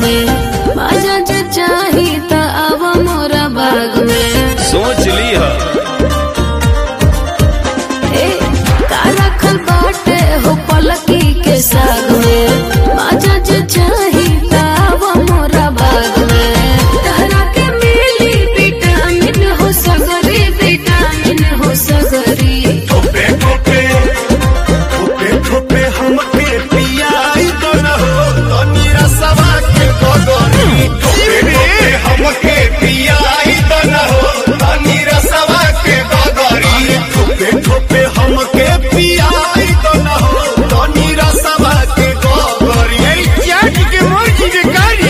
में बाजा जे चाही त आव मोरा बाग में सोच ली है ए का रखल बाटे हो पलकी के साग में बाजा जे चाही त आव मोरा बाग में तहरा के मिली विटामिन हो सगरी विटामिन हो सगरी ठोपे ठोपे ठोपे ठोपे हमके पियाई तो न हो तनी रसवा के गगरी ठोपे ठोपे हमके पियाई तो न हो तनी रसवा के गगरी ठोपे ठोपे हमके पियाई तो न हो तनी रसवा के गगरी ए चाट के मोची के गाड़ी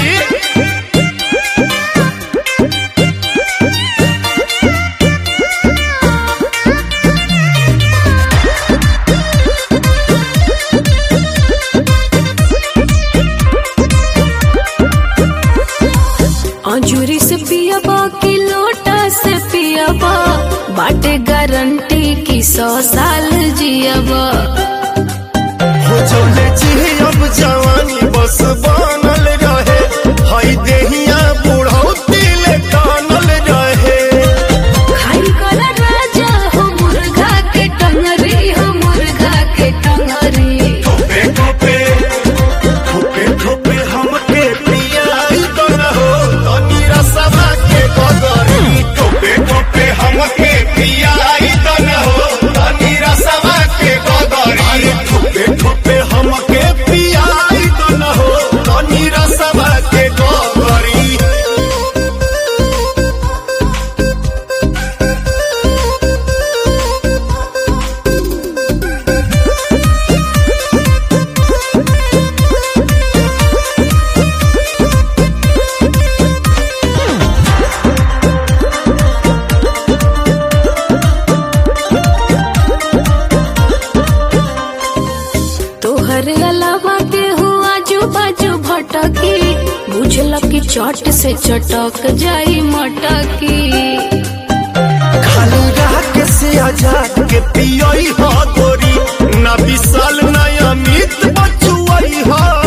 अंजूरी से पियाबा की लोटा से पियाबा बाटे गारंटी की सौ साल जियाबा हो चले जी अब जवानी बस बनल रहे हई देहिया बुढ़ौती ले कानल रहे खाई कर राजा हो मुर्गा के टंगरी हो मुर्गा के टंगरी ठोपे ठोपे ठोपे ठोपे हमके पियाई तो न हो तनी रसवा के गगरी ठोपे ठोपे हमके पियाई तो न हो तनी रसवा के गगरी ठोपे ठोपे हमके पियाई तो न हो तनी रसवा के गगरी तोहरे अलावा के हो आजू बाजू भटकी बुझल की चट से चटक जाई मटकी खाली रात से आजाद के पियई हा गोरी ना विशाल ना अमित बचुआई हा